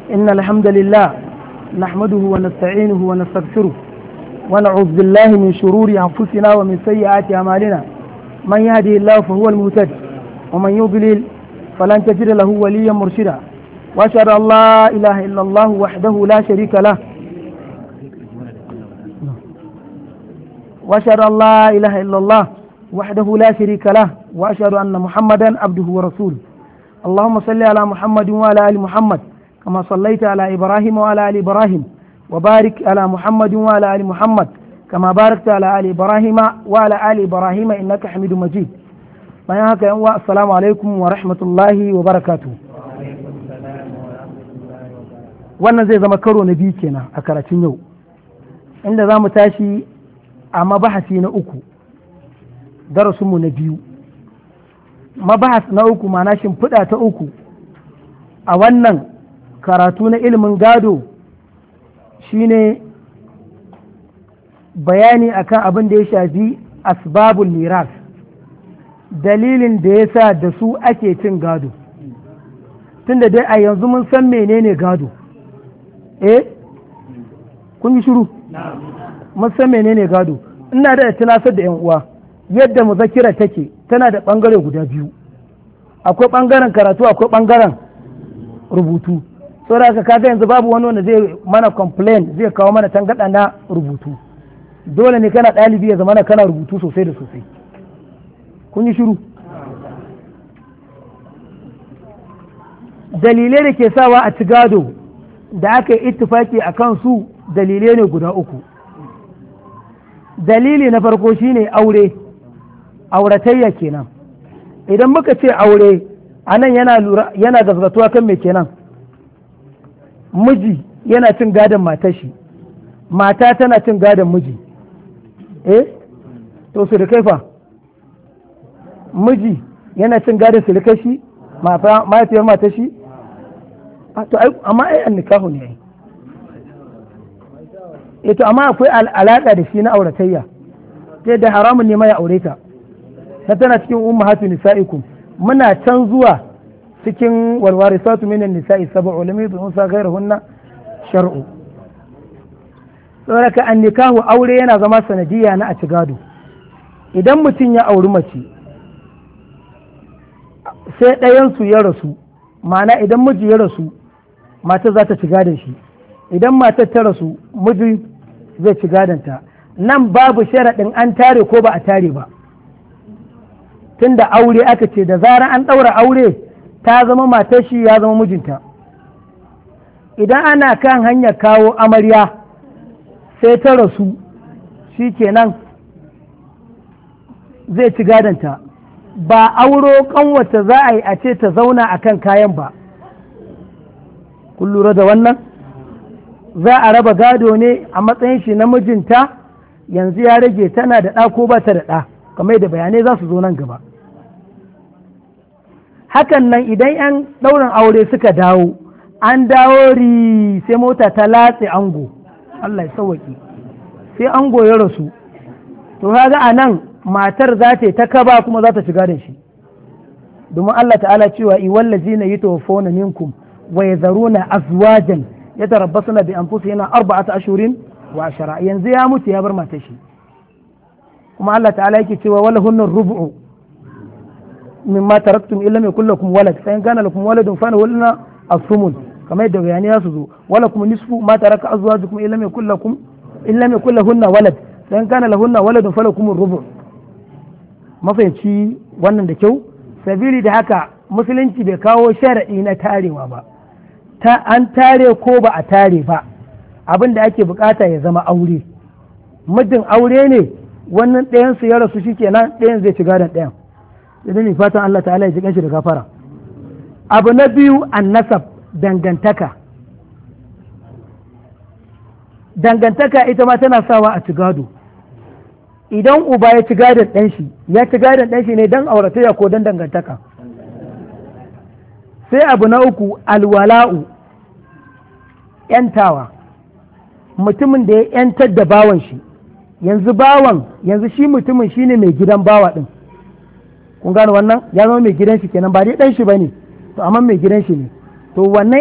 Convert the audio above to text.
إن الحمد لله نحمده ونستعينه ونستغفره ونعوذ بالله من شرور أنفسنا ومن سيئات أعمالنا من يهده الله فهو المهتد ومن يضلل فلن تجد له وليا مرشدا وأشهد أن لا إله إلا الله وحده لا شريك له وأشهد أن لا إله إلا الله وحده لا شريك له وأشهد أن محمدا عبده ورسوله اللهم صل على محمد وعلى آل محمد كما صليت على إبراهيم وعلى آل إبراهيم وبارك على محمد وعلى آل محمد كما باركت على آل إبراهيم وعلى آل إبراهيم إنك حميد مجيد bayan haka yan uwa assalamu alaikum wa rahmatullahi wa barakatu wannan zai zama karo na biyu kenan a karatun yau inda za mu tashi a mabahasi na uku darasinmu na biyu mabahas na uku mana shimfiɗa ta uku a wannan karatu na ilimin gado shine bayani akan abin da ya shafi asbabul miras dalilin da ya sa da su ake cin gado tunda dai a yanzu mun san menene gado eh kun yi shiru mun san menene gado ina da tunasar da 'yan uwa yadda muzakira take tana da bangare guda biyu akwai bangaren karatu akwai bangaren rubutu saboda haka kaga yanzu babu wani wanda zai mana complain zai kawo mana tangada na rubutu dole ne kana ɗalibi ya zama kana rubutu sosai da sosai kun yi shiru dalilai da ke sawa a ci gado da aka yi ittifaki a kansu dalilai ne guda uku dalili na farko shine aure auratayya kenan idan muka ce aure a nan yana gazgatuwa kan mai kenan miji yana cin gadon matashi mata tana cin gadon miji eh to su da kaifa miji yana cin gadon silikashi mahaifiyar mata shi to amma ai an nikahu ne ai to amma akwai alaka da shi na auratayya ta da haramun ne ya aure ta ta tana cikin ummahatu nisa'ikum muna can zuwa cikin walwarisatu minan nisa'i sab'u lam yudun sa ghayrahunna shar'u saboda an nikahu aure yana zama sanadiyya na a ci gado idan mutum ya auri mace sai ɗayansu ya rasu ma'ana idan miji ya rasu matar za ta ci gadon shi idan matar ta rasu miji zai ci gadonta nan babu sharaɗin an tare ko ba a tare ba tunda aure aka ce da zarar an ɗaura aure ta zama matar shi ya zama mijinta idan ana kan hanyar kawo amarya sai ta rasu shi kenan zai ci gadonta ba auro kanwata za a yi a ce ta zauna a kan kayan ba kun lura da wannan za a raba gado ne a matsayin shi na mijinta yanzu ya rage tana da ɗa ko ba ta da ɗa kamar da bayanai za su zo nan gaba hakan nan idan 'yan ɗaurin aure suka dawo an dawo ri sai mota ta latse ango Allah ya sauwaƙi sai ango ya rasu to kaga a nan matar za ta yi ta kaba kuma za ta shiga da shi domin Allah ta'ala cewa iwallazi na yi tawaffona minkum wa ya zaruna azwajan ya tarabbasu na bi an fusa yana arba'ata ashurin wa ashara yanzu ya mutu ya bar matar shi kuma Allah ta'ala yake cewa wala hunnan rubu'u mimma taraktum illa mai kullakum walad fa in kana lakum waladun fa walna asumun kamar yadda bayani ya su zo wala kuma nisfu ma taraka azwajukum illa mai kullakum illa mai kullahunna walad fa in kana lahunna waladun falakum rubu' mafahimci wannan da kyau sabili da haka musulunci bai kawo sharaɗi na tarewa ba ta an tare ko ba a tare ba abin da ake bukata ya zama aure muddin aure ne wannan ɗayan su ya rasu shi kenan ɗayan zai ci gadon ɗayan idan ne fatan Allah ta'ala ya ji kanshi da gafara abu na biyu annasab dangantaka dangantaka ita ma tana sawa a ci gado idan uba ya ci gadon ɗan shi ya ci gadon ɗan shi ne don auratayya ko don dangantaka sai abu na uku alwala'u yantawa mutumin da ya yantar da bawan shi yanzu bawan yanzu shi mutumin shine mai gidan bawa ɗin kun gane wannan ya zama mai gidan shi kenan ba dai ɗan shi ba ne to amma mai gidan shi ne to wannan